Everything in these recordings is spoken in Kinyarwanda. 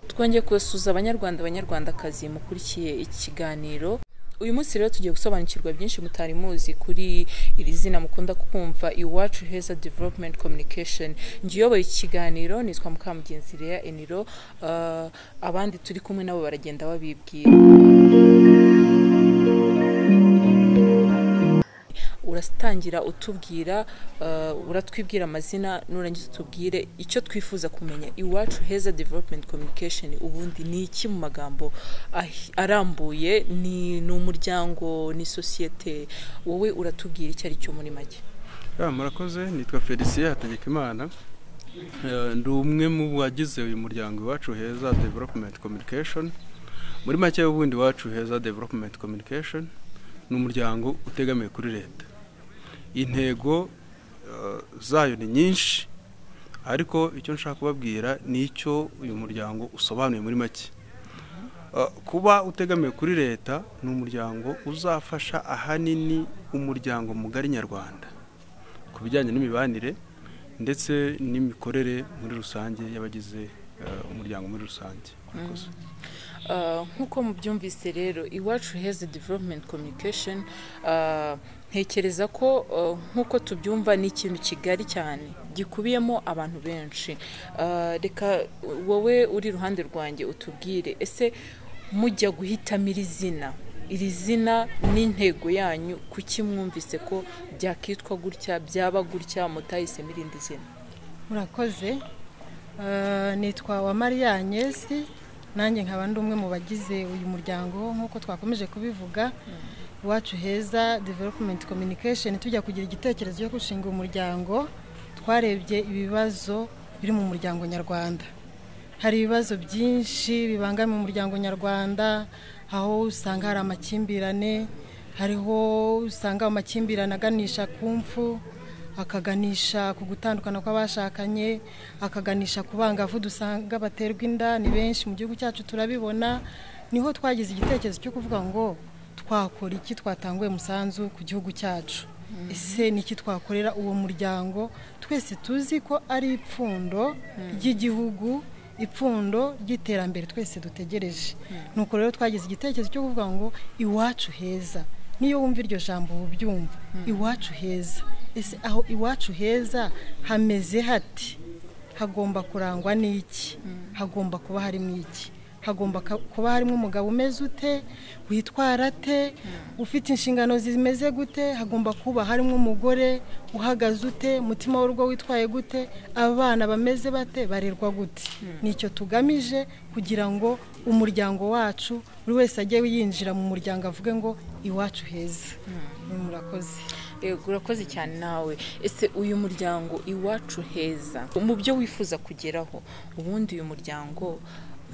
twongeye kubasuhuza abanyarwanda banyarwandakazi mukurikiye ikiganiro uyu munsi rero tugiye gusobanukirwa byinshi mutari muzi kuri iri zina mukunda kumva iwacu heza development communication njye uyoboye ikiganiro nitwa mukamugenzi Lea eniro Ah, abandi turi kumwe nabo baragenda babibwira uratangira utubwira ah, uratwibwira amazina nurangiza utubwire icyo twifuza kumenya iwacu heza development communication ubundi ni iki mu magambo ahi- arambuye ni ni umuryango ni sosiyete wowe uratubwira icyo ari cyo muri make Ya, murakoze nitwa felicien hategekimana Eh, ndi umwe mu bagize uyu muryango iwacu heza development communication muri make y'ubundi iwacu heza development communication ni umuryango utegamiye kuri leta intego eh, zayo ni nyinshi ariko icyo nshaka kubabwira ni icyo uyu muryango usobanuye muri make Eh, kuba utegamiye kuri leta ni umuryango uzafasha ahanini umuryango mugari nyarwanda ku bijyanye n'imibanire ndetse n'imikorere muri rusange y'abagize eh, umuryango muri rusange Murakoze. Ah, nk'uko mubyumvise rero iwacu heza development communication ah, ntekereza ko ah, nk'uko tubyumva ni ikintu kigari cyane gikubiyemo abantu benshi Ah, reka wowe uri iruhande rwanjye utubwire ese mujya guhitamo iri zina iri zina n'intego yanyu kuki mwumvise ko byakitwa gutya byaba gutya mutahisemo irindi zina murakoze Eh, nitwa wa mariya agnesi nanjye nkaba ndi umwe mu bagize uyu muryango nk'uko twakomeje kubivuga iwacu heza development communication tujya kugira igitekerezo cyo gushinga umuryango twarebye ibibazo biri mu muryango nyarwanda hari ibibazo byinshi bibangamiye umuryango nyarwanda aho usanga hari amakimbirane hariho usanga amakimbirane aganisha ku mfu akaganisha ku gutandukana kw'abashakanye akaganisha ku bangavu dusanga baterwa inda ni benshi mu gihugu cyacu turabibona niho twagize igitekerezo cyo kuvuga ngo twakora iki twatanguye umusanzu ku gihugu cyacu ese ni iki twakorera uwo muryango twese tuzi ko ari ipfundo ry'igihugu ipfundo ry'iterambere twese dutegereje nuko rero twagize igitekerezo cyo kuvuga ngo iwacu heza niyo wumva iryo jambo uba ubyumva iwacu heza ese aho iwacu heza hameze hati hagomba kurangwa n'iki hagomba kuba harimo iki hagomba ka- kuba harimo umugabo umeze ute witwara ate ufite inshingano zimeze gute hagomba kuba harimo umugore uhagaze ute umutima w'urugo witwaye gute abana bameze bate barerwa gute nicyo tugamije kugira ngo umuryango wacu buri wese ajye yinjira mu muryango avuge ngo iwacu heza murakoze Yego urakoze cyane nawe ese uyu muryango iwacu heza mu byo wifuza kugeraho ubundi uyu muryango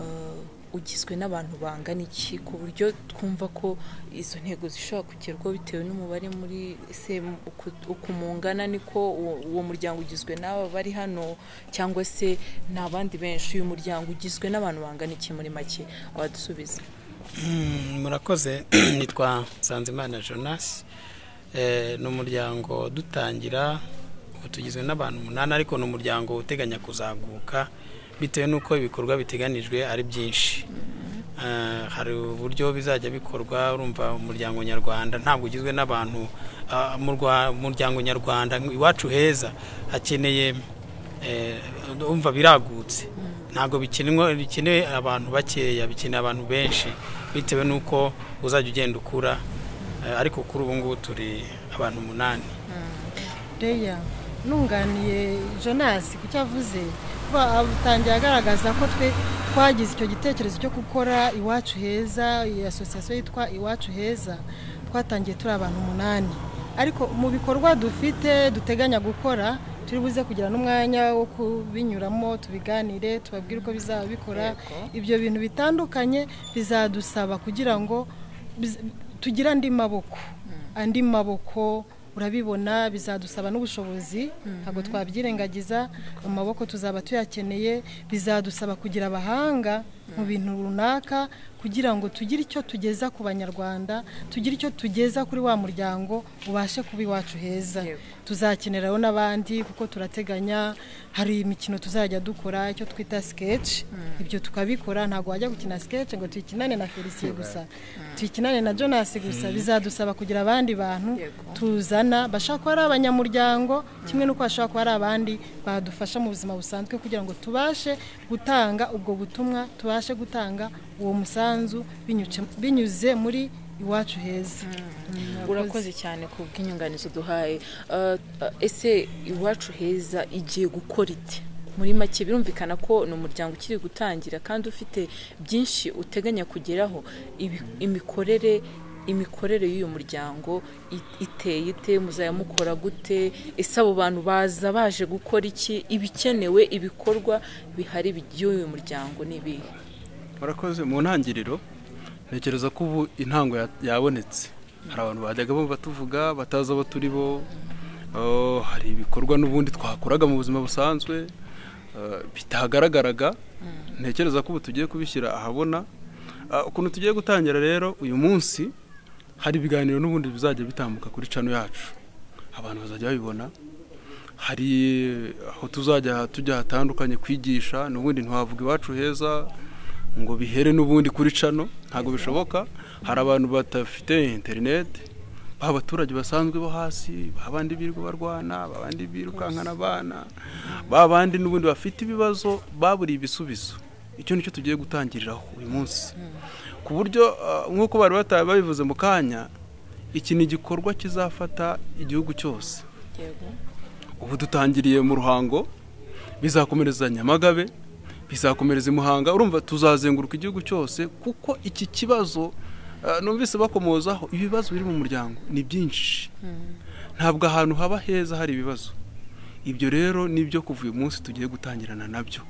eh, ugizwe n'abantu bangana iki ku buryo twumva ko izo ntego zishobora kugerwaho bitewe n'umubare muri se uku- uku mungana niko uwo- uwo muryango ugizwe n'aba bari hano cyangwa se ni abandi benshi uyu muryango ugizwe n'abantu bangana iki muri make abadusubiza Mm, murakoze nitwa nsanzimana jonas Eh, ni umuryango dutangira ubu tugizwe n'abantu umunani ariko ni umuryango uteganya kuzaguka bitewe n'uko ibikorwa biteganijwe ari byinshi Eh, hari uburyo bizajya bikorwa urumva umuryango nyarwanda ntabwo ugizwe n'abantu ah, mu Rwa- umuryango nyarwanda iwacu heza hakeneye eh, umva biragutse ntabwo bikinwa- bikeneye abantu bakeya bikeneye abantu benshi bitewe n'uko uzajya ugenda ukura eh, ariko kuri ubu ngubu turi abantu umunani Leya nunganiye Jonas ku cyo avuze kuba atangiye agaragaza ko twe twagize icyo gitekerezo cyo gukora iwacu heza iyi asosiyasiyo yitwa iwacu heza twatangiye turi abantu umunani ariko mu bikorwa dufite duteganya gukora turi buze kugira n'umwanya wo kubinyuramo tubiganire tubabwire uko bizaba bikora ibyo bintu bitandukanye bizadusaba kugira ngo biz- tugire andi maboko andi maboko urabibona bizadusaba n'ubushobozi ntabwo twabyirengagiza amaboko tuzaba tuyakeneye bizadusaba kugira abahanga mu bintu runaka kugira ngo tugire icyo tugeza ku banyarwanda tugire icyo tugeza kuri wa muryango ubashe kuba iwacu heza Yego. tuzakeneraho n'abandi kuko turateganya hari imikino tuzajya dukora icyo twita sketch ibyo tukabikora ntabwo wajya gukina sketch ngo tuyikinane na Felicien gusa tuyikinane na Jonas gusa bizadusaba kugira abandi bantu Yego. tuzana bashobora kuba ari abanyamuryango kimwe n'uko bashobora kuba ari abandi badufasha mu buzima busanzwe kugira ngo tubashe gutanga ubwo butumwa tubashe gutanga uwo musanzu binyuce- binyuze muri iwacu heza Mm, urakoze cyane ku bw'inyunganizi uduhaye Uh, uh, ese iwacu heza igiye gukora iti muri make birumvikana ko ni umuryango ukiri gutangira kandi ufite byinshi uteganya kugeraho Ibi- imikorere imikorere y'uyu muryango i- iteye ite muzajya mukora gute ese abo bantu baza baje gukora iki ibikenewe ibikorwa bihari by'uyu muryango ni ibihe warakoze mu ntangiriro ntekereza ko ubu intango ya- yabonetse hari abantu bajyaga bumva tuvuga batazi abo turi bo Oh, hari ibikorwa n'ubundi twakoraga mu buzima busanzwe eh, bitagaragaraga ntekereza ko ubu tugiye kubishyira ahabona Ah, ukuntu tugiye gutangira rero uyu munsi hari ibiganiro n'ubundi bizajya bitambuka kuri cano yacu abantu bazajya babibona hari aho tuzajya tujya hatandukanye kwigisha n'ubundi ntiwavuga iwacu heza ngo bihere n'ubundi kuri cano ntabwo bishoboka hari abantu badafite interineti ba baturage basanzwe bo hasi ba bandi birirwa barwana ba bandi birukankana abana ba bandi n'ubundi bafite ibibazo baburiye ibisubizo icyo nicyo tugiye gutangiriraho uyu munsi ku buryo ah, nk'uko bari bataye babivuze mu kanya iki ni igikorwa kizafata igihugu cyose yego ubu dutangiriye mu ruhango bizakomereza nyamagabe bizakomereza i muhanga urumva tuzazenguruka igihugu cyose kuko iki kibazo eh, numvise bakomozaho ibibazo biri mu muryango ni byinshi ntabwo ahantu haba heza hari ibibazo ibyo rero nibyo kuva uyu munsi tugiye gutangirana nabyo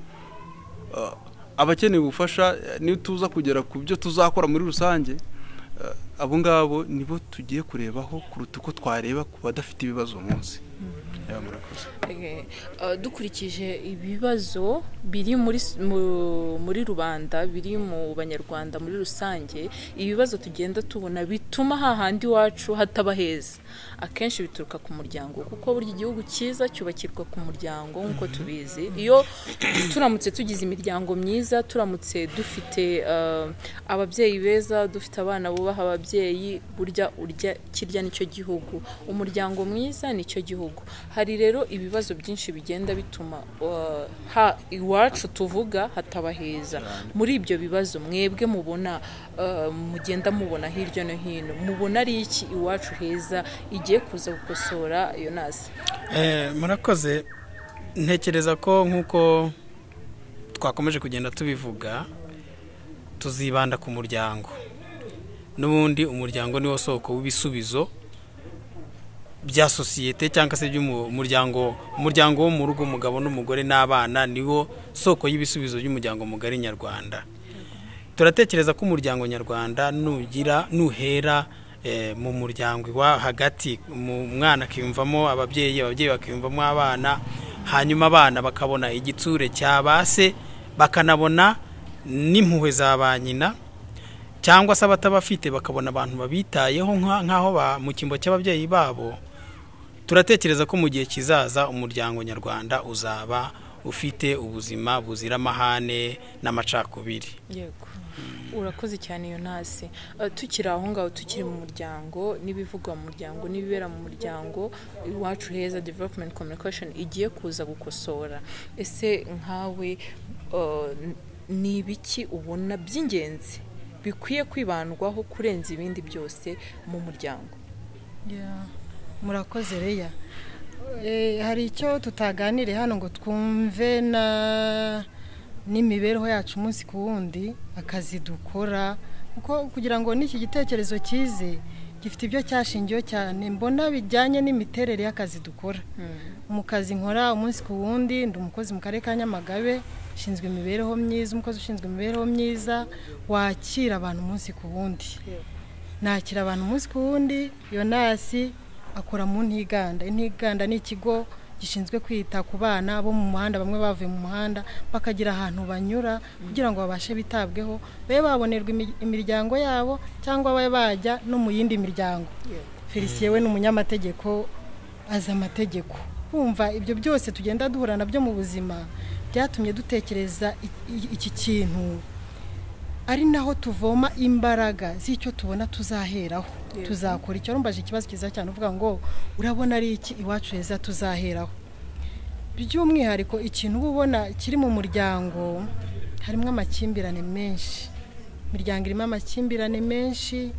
Eh, abakeneye ubufasha eh, niyo tuza kugera ku byo tuzakora muri rusange eh, abo ngabo nibo tugiye kurebaho kuruta uko twareba ku badafite ibibazo uwo munsi Yeah, murakoze Eh, eh, dukurikije ibibazo biri muri s- mu- muri rubanda biri mu banyarwanda muri rusange ibibazo tugenda tubona bituma hahandi iwacu hataba heza akenshi bituruka ku muryango kuko burya igihugu cyiza cyubakirwa ku muryango nk'uko tubizi iyo turamutse tugize imiryango myiza turamutse dufite eh, ababyeyi beza dufite abana bubaha ababyeyi burya urya kirya nicyo gihugu umuryango mwiza nicyo gihugu hari rero ibibazo byinshi bigenda bituma uh, ha iwacu tuvuga hataba heza muri ibyo bibazo mwebwe mubona uh, mugenda mubona hirya no hino mubona ari iki iwacu heza igiye kuza gukosora yonasi Eh, murakoze ntekereza ko nk'uko twakomeje kugenda tubivuga tuzibanda ku muryango n'ubundi umuryango niwo soko w'ibisubizo bya sosiyete cyangwa se by'umuryango umuryango wo mu rugo umugabo n'umugore n'abana niwo soko y'ibisubizo by'umuryango mugari nyarwanda turatekereza ko umuryango nyarwanda nugira nuhera eh, mu muryango iwa hagati mu mwana akiyumvamo ababyeyi ababyeyi bakiyumvamo abana hanyuma abana bakabona igitsure cya ba se bakanabona n'impuhwe za ba nyina cyangwa se abatabafite bakabona abantu babitayeho nka- nk'aho ba- mu cyimbo cy'ababyeyi babo turatekereza ko mu gihe kizaza umuryango nyarwanda uzaba ufite ubuzima buzira amahane n'amacakubiri yego urakoze cyane yonasi Eh, tukiri aho ngaho tukiri mu muryango n'ibivugwa mu muryango n'ibibera mu muryango iwacu heza development communication igiye kuza gukosora ese nkawe eh, ni ibiki ubona by'ingenzi bikwiye kwibandwaho kurenza ibindi byose mu muryango Yeah. murakoze reya Eh, hari icyo tutaganire hano ngo twumve na n'imibereho yacu umunsi ku wundi akazi dukora kuko kugira ngo n'iki gitekerezo cyize gifite ibyo cyashingiyeho cyane mbona bijyanye n'imiterere y'akazi dukora mu kazi nkora umunsi ku wundi ndi umukozi mu karere ka nyamagabe ushinzwe imibereho myiza umukozi ushinzwe imibereho myiza wakira abantu umunsi ku wundi nakira abantu umunsi ku wundi yonasi akora mu ntiganda intiganda ni ikigo gishinzwe kwita ku bana bo mu muhanda bamwe bavuye mu muhanda bakagira ahantu banyura kugira ngo babashe bitabweho babe babonerwa imi- imiryango yabo cyangwa babe bajya no mu yindi miryango felicien we ni umunyamategeko azi amategeko kumva ibyo byose tugenda duhura nabyo mu buzima byatumye dutekereza i- i- iki kintu ari naho tuvoma imbaraga z'icyo tubona tuzaheraho Yego. tuzakora icyo rumbaje ikibazo cyiza cyane uvuga ngo urabona ari iki iwacu heza tuzaheraho by'umwihariko ikintu uba ubona kiri mu muryango harimo amakimbirane menshi imiryango irimo amakimbirane menshi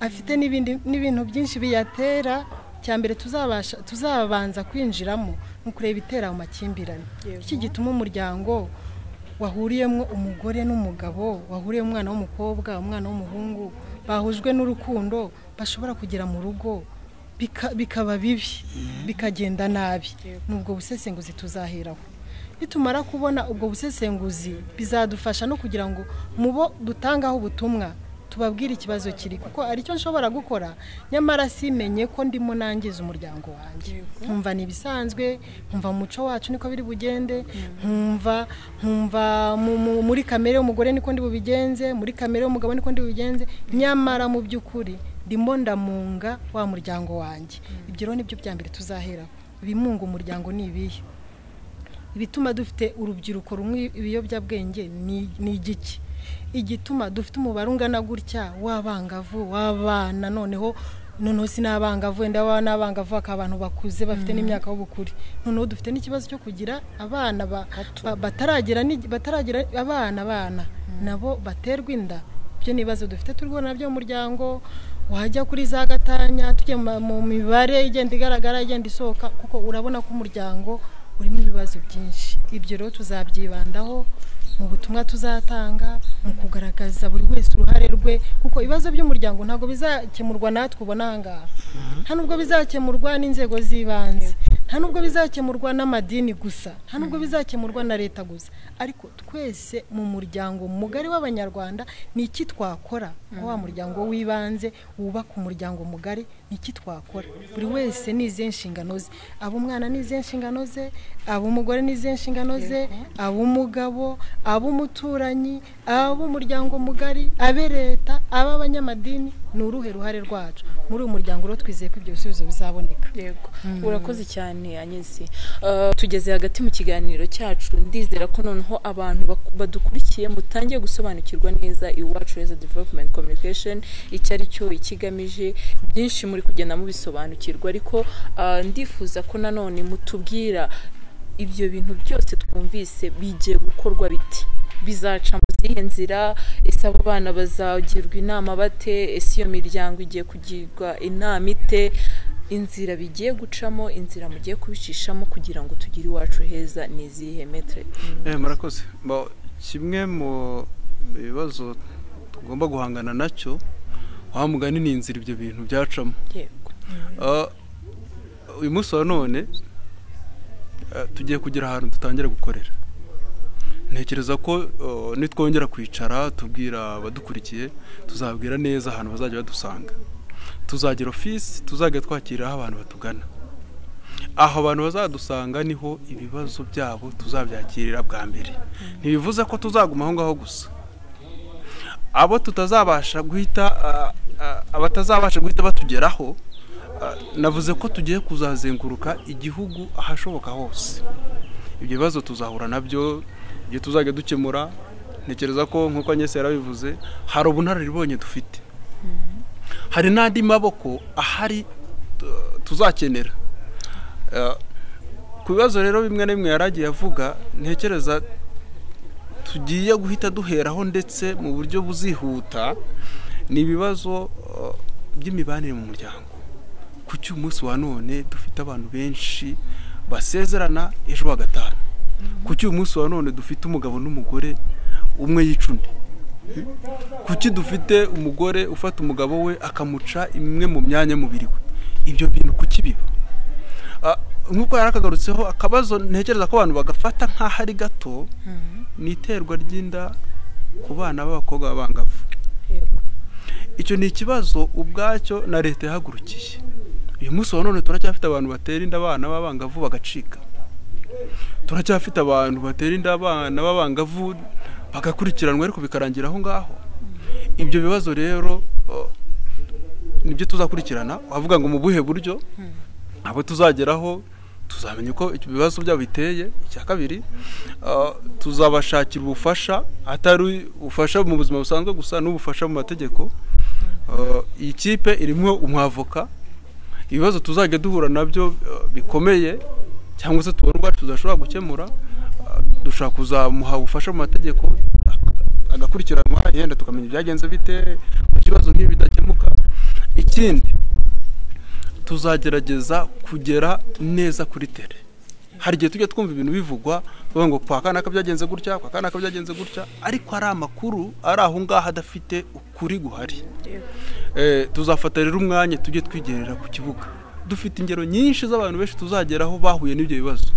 afite n'ibindi- n'ibintu byinshi biyatera cya mbere tuzabasha tuzabanza kwinjiramo ni ukureba itera mu makimbirane Yego. iki gituma umuryango wahuriyemo umugore n'umugabo wahuriyemo umwana w'umukobwa umwana w'umuhungu bahujwe n'urukundo bashobora kugera mu rugo bika- bikaba bibi bikagenda nabi Yego. ni ubwo busesenguzi tuzaheraho nitumara kubona ubwo busesenguzi bizadufasha no kugira ngo mu bo dutangaho ubutumwa tubabwire ikibazo kiri kuko aricyo nshobora gukora nyamara simenye ko ndimo nangiza umuryango wanjye nkumva ni ibisanzwe nkumva mu muco wacu niko biri bugende nkumva nkumva mu- mu- muri kamere y'umugore niko ndi bubigenze muri kamere y'umugabo niko ndi bubigenze nyamara mu by'ukuri ndimo ndamunga wa muryango wanjye ibyo rero nibyo bya mbere tuzaheraho ibimunga umuryango ni ibihe ibituma dufite urubyiruko rumwe ibiyobyabwenge ni ni igiki igituma dufite umubare ungana gutya w'abangavu w'abana noneho noneho si n'abangavu wenda baba n'abangavu bakaba abantu bakuze bafite n'imyaka y'ubukure noneho dufite n'ikibazo cyo kugira abana ba- ba- bataragera n'igi- bataragera abana abana nabo baterwa inda ibyo ni ibibazo dufite turi guhura nabyo mu muryango wajya kuri za gatanya tujya mu- mu mibare igenda igaragara igenda isohoka kuko urabona ko umuryango urimo ibibazo byinshi ibyo rero tuzabyibandaho mu butumwa tuzatanga mu kugaragaza buri wese uruhare rwe kuko ibibazo by'umuryango ntabwo bizakemurwa natwe ubona aha ngaha nta nubwo bizakemurwa n'inzego z'ibanze nta nubwo bizakemurwa n'amadini gusa nta nubwo bizakemurwa na leta gusa ariko twese mu muryango mugari w'abanyarwanda ni iki twakora aho wa muryango w'ibanze wubaka umuryango mugari ni iki twakora buri wese ni izihe nshingano ze aba umwana ni izihe nshingano ze aba umugore ni izihe nshingano ze ab'umugabo ab'umuturanyi ab'umuryango mugari abe leta ab'abanyamadini ni uruhe ruhare rwacu muri uyu muryango rero twizeye ko ibyo bisubizo bizaboneka yego urakoze cyane anyesi Eh, tugeze hagati mu kiganiro cyacu ndizera ko noneho abantu bak- badukurikiye mutangiye gusobanukirwa neza iwacu heza development communication icyo ari cyo ikigamije byinshi muri kugenda mubisobanukirwa ariko ah, ndifuza ko nanone mutubwira ibyo bintu byose twumvise bigiye gukorwa biti bizaca mu zihe nzira ese abo bana bazagirwa inama bate ese iyo miryango igiye kugirwa inama ite inzira bigiye gucamo inzira mugiye kubicishamo kugira ngo tugire iwacu heza ni izihe metre Eh, murakoze Bo, kimwe mu bibazo tugomba guhangana nacyo wa mugani ni inzira ibyo bintu byacamo yego Ah, uyu munsi wa none ah, tugiye kugira ahantu dutangira gukorera ntekereza ko ah, nitwongera kwicara tubwira abadukurikiye tuzabwira neza ahantu bazajya badusanga tuzagira ofisi tuzajya twakiriraho abantu batugana aho abantu bazadusanga niho ibibazo byabo tuzabyakirira bwa mbere ntibivuze ko tuzaguma aho ngaho gusa abo tutazabasha guhita ah, ah, abatazabasha guhita batugeraho Ah, navuze ko tugiye kuzazenguruka igihugu ahashoboka hose ibyo bibazo tuzahura nabyo ibyo tuzajya dukemura ntekereza ko nk'uko nyese yarabivuze hari ubunararibonye dufite hari n'andi maboko ahari tu- tuzakenera Ah, ku bibazo rero bimwe na bimwe yaragiye avuga ntekereza tugiye guhita duheraho ndetse mu buryo buzihuta ni ibibazo ah, by'imibanire mu muryango kuki umunsi wa none dufite abantu benshi basezerana ejo wa gatanu kuki umunsi wa none dufite umugabo n'umugore umwe yica undi kuki dufite umugore ufata umugabo we akamuca imwe mu myanya y'umubiri we ibyo bintu kuki biba Ah, nk'uko yari akagarutseho akabazo ntekereza ko abantu bagafata nk'aho ari gato ni iterwa ry'inda ku bana b'abakobwa b'abangavu yego icyo ni ikibazo ubwacyo na leta yahagurukiye uyu munsi wa none turacyafite abantu batera inda abana b'abangavu bagacika turacyafite abantu batera inda abana b'abangavu bagakurikiranwa ariko bikarangira aho ngaho ibyo bibazo rero nibyo tuzakurikirana wavuga ngo mu buhe buryo abo tuzageraho tuzamenya uko ibibazo byabo biteye icya kabiri tuzabashakira ubufasha atari ubufasha mu buzima busanzwe gusa n'ubufasha mu mategeko iyi kipe irimo umwavoka ibibazo tuzajya duhura nabyo bikomeye cyangwa se tubona ubwacu tudashobora gukemura dushobora kuzamuha ubufasha mu mategeko agakurikiranwa yenda tukamenya ibyagenze bite ikibazo nk'ibi bidakemuka ikindi tuzagerageza kugera neza kuri tere hari igihe tujya twumva ibintu bivugwa bavuga ngo kwa kanaka byagenze gutya kwa kanaka byagenze gutya ariko ari amakuru ari aho ngaho adafite ukuri guhari tuzafata rero umwanya tujye twigerera ku kibuga dufite ingero nyinshi z'abantu benshi tuzageraho bahuye n'ibyo bibazo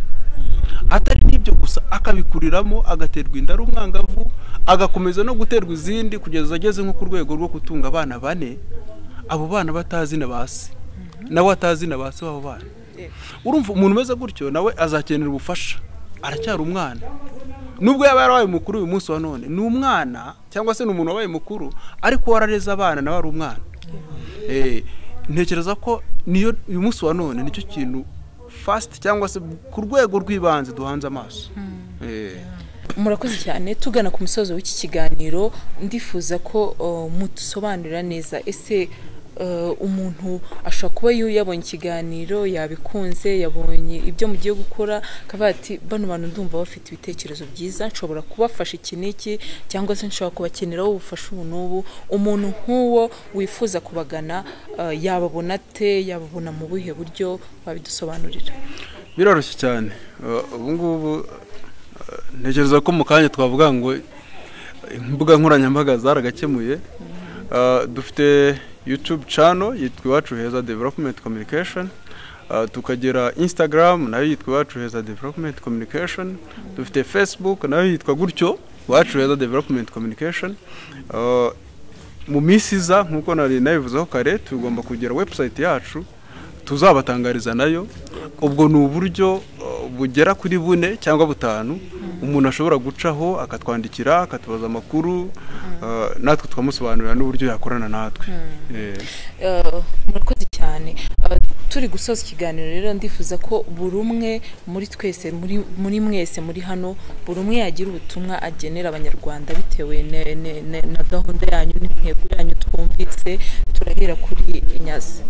atari n'ibyo gusa akabikuriramo agaterwa inda ari umwangavu agakomeza no guterwa izindi kugeza ageze nko ku rwego rwo gutunga abana bane abo bana batazi na basi nawe atazi na ba se wabo bana urumva umuntu umeze gutyo nawe azakenera ubufasha aracyari umwana nubwo yaba yarabaye mukuru uyu munsi wa none ni umwana cyangwa se ni umuntu wabaye mukuru ariko warareze abana nawe ari umwana ntekereza ko niyo uyu munsi wa none nicyo kintu fasiti cyangwa se ku rwego rw'ibanze duhanze amaso murakoze cyane tugana ku musozo w'iki kiganiro ndifuza ko mudusobanurira neza ese umuntu ashobora kuba yabonye ikiganiro yabikunze yabonye ibyo mugiye gukora akavuga ati bano bantu ndumva bafite ibitekerezo byiza nshobora kubafasha iki n'iki cyangwa se nshobora kubakeneraho ubufasha ubu n'ubu umuntu nk'uwo wifuza kubagana yababona ate yababona mu buhe buryo wabidusobanurira biroroshye cyane ubu ngubu ntekereza ko mu kanya twavuga ngo imbuga nkoranyambaga zaragakemuye dufite yutube cano yitwa iwacu heza developumenti kominikashoni tukagera insitagaramu nayo yitwa iwacu heza developumenti kominikashoni dufite fesibuku nayo yitwa gutyo iwacu heza developumenti kominikashoni mu minsi iza nk'uko nari nabivuzeho kare tugomba kugera webusayiti yacu tuzabatangariza nayo ubwo ni uburyo bugera kuri bune cyangwa butanu umuntu ashobora gucaho akatwandikira akatubaza amakuru natwe tukamusobanurira n'uburyo yakorana natwe murakoze cyane turi gusoza ikiganiro rero ndifuza ko buri umwe muri twese muri mwese muri hano buri umwe yagira ubutumwa agenera abanyarwanda bitewe na gahunda yanyu n'intego yanyu twumvise turahera kuri inyazi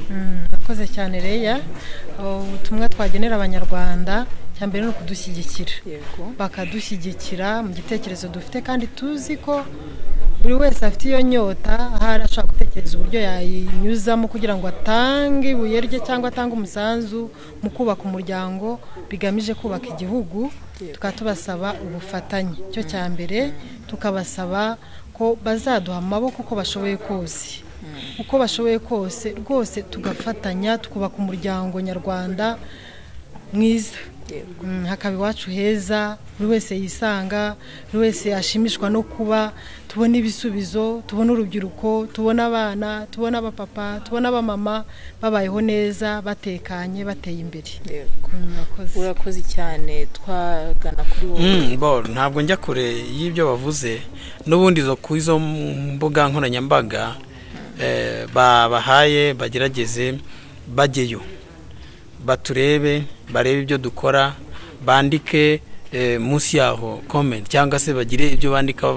murakoze cyane reya ubutumwa twagenera abanyarwanda cya mbere ni ukudushyigikira bakadushyigikira mu gitekerezo dufite kandi tuzi ko buri wese afite iyo nyota ahari ashobora gutekereza uburyo yayinyuzamo kugira ngo atange ibuye rye cyangwa atange umusanzu mu kubaka umuryango bigamije kubaka igihugu tukaba tubasaba ubufatanye cyo cya mbere tukabasaba ko bazaduha amaboko uko bashoboye kose uko bashoboye kose rwose tugafatanya tukubaka umuryango nyarwanda mwiza hakaba iwacu heza buri wese yisanga buri wese yashimishwa no kuba tubona ibisubizo tubona urubyiruko tubona abana tubona abapapa tubona abamama babayeho neza batekanye bateye imbere urakoze cyane twagana kuri wowe ntabwo njya kure y'ibyo bavuze n'ubundi zo ku izo mbuga nkoranyambaga babahaye bagerageze bajyeyo baturebe barebe ibyo dukora bandike munsi yaho komenti cyangwa se bagire ibyo bandika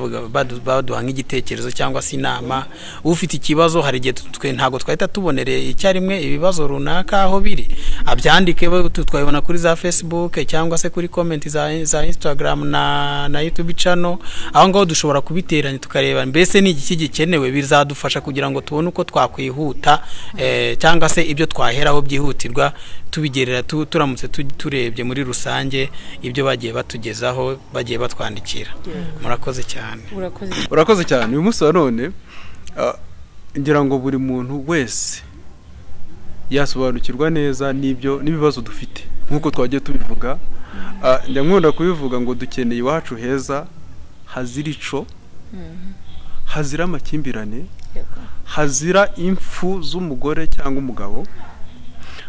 baduha nk'igitekerezo cyangwa se inama ufite ikibazo hari igihe twe ntabwo twahita tubonereye icyarimwe ibibazo runaka aho biri abyandike twabibona kuri za fesibuke cyangwa se kuri komenti za insitagaramu na yutubi cano aho ngaho dushobora kubiteranya tukareba mbese ni igiki gikenewe bizadufasha kugira ngo tubone uko twakwihuta cyangwa se ibyo twaheraho byihutirwa tubigerera turamutse turebye muri rusange ibyo bagiye batanga batugezaho bagiye batwandikira murakoze cyane urakoze cyane uyu munsi wa none ngira ngo buri muntu wese yasobanukirwa neza n'ibyo n'ibibazo dufite nk'uko twagiye tubivuga njya nkunda kubivuga ngo dukeneye iwacu heza hazira ico hazira amakimbirane hazira impfu z'umugore cyangwa umugabo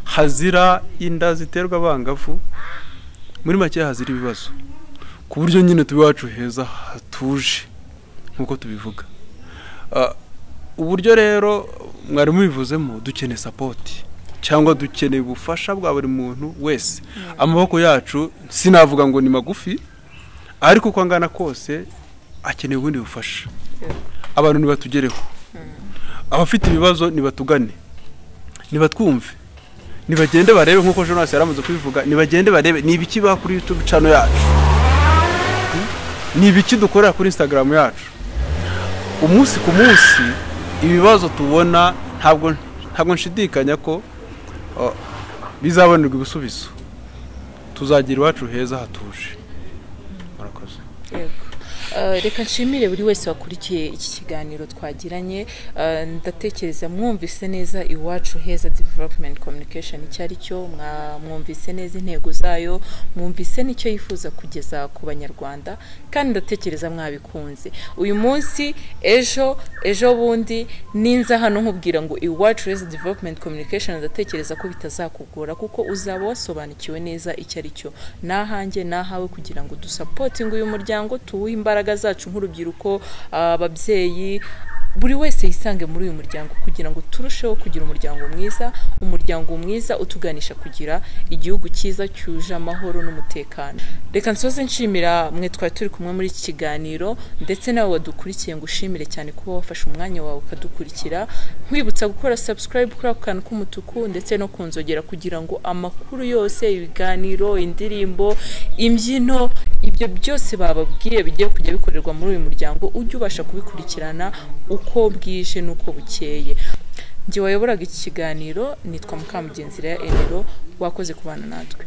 hazira inda ziterwa abangavu muri make hazira ibibazo ku buryo nyine tuba iwacu heza hatuje nk'uko tubivuga Ah, uburyo rero mwari mubivuzemo dukeneye sapoti cyangwa dukeneye ubufasha bwa buri muntu wese amaboko yacu sinavuga ngo ni magufi ariko uko angana kose akeneye ubundi bufasha abantu ntibatugereho abafite ibibazo nibatugane nibatwumve nibagende barebe nk'uko jonas yari amaze kubivuga nibagende barebe ni ibiki bakora youtube channel yacu ni ibiki dukorera kuri instagram yacu umunsi ku munsi ibibazo tubona ntabwo ntabwo nshidikanya ko uh, bizabonerwa ibisubizo tuzagira iwacu heza hatuje murakoze Yego. Eh, reka nshimire buri wese wakurikiye iki kiganiro twagiranye Eh, ndatekereza mwumvise neza iwacu heza development communication icyo ari cyo mwa- mwumvise neza intego zayo mwumvise n'icyo yifuza kugeza ku banyarwanda kandi ndatekereza mwabikunze uyu munsi ejo ejo bundi ninza hano nkubwira ngo iwacu heza development communication ndatekereza ko bitazakugora kuko uzaba wasobanukiwe neza icyo ari cyo ni ahanjye ni ahawe kugira ngo dusapotinge uyu muryango tuwuhe imbaraga zacu nk'urubyiruko ababyeyi buri wese yisange muri uyu muryango kugira ngo turusheho kugira umuryango mwiza umuryango mwiza utuganisha kugira igihugu cyiza cyuje amahoro n'umutekano reka nsoze nshimira mwe twari turi kumwe muri iki kiganiro ndetse nawe wadukurikiye ngo ushimire cyane kuba wafashe umwanya wawe ukadukurikira nkwibutsa gukora subscribe kuri ako kantu k'umutuku ndetse no kunzogera kugira ngo amakuru yose ibiganiro indirimbo imbyino ibyo byose bababwiye bigiye kujya bikorerwa muri uyu muryango ujye ubasha kubikurikirana uko bwije n'uko bukeye njye wayoboraga iki kiganiro nitwa mukamugenzi rero wakoze kubana natwe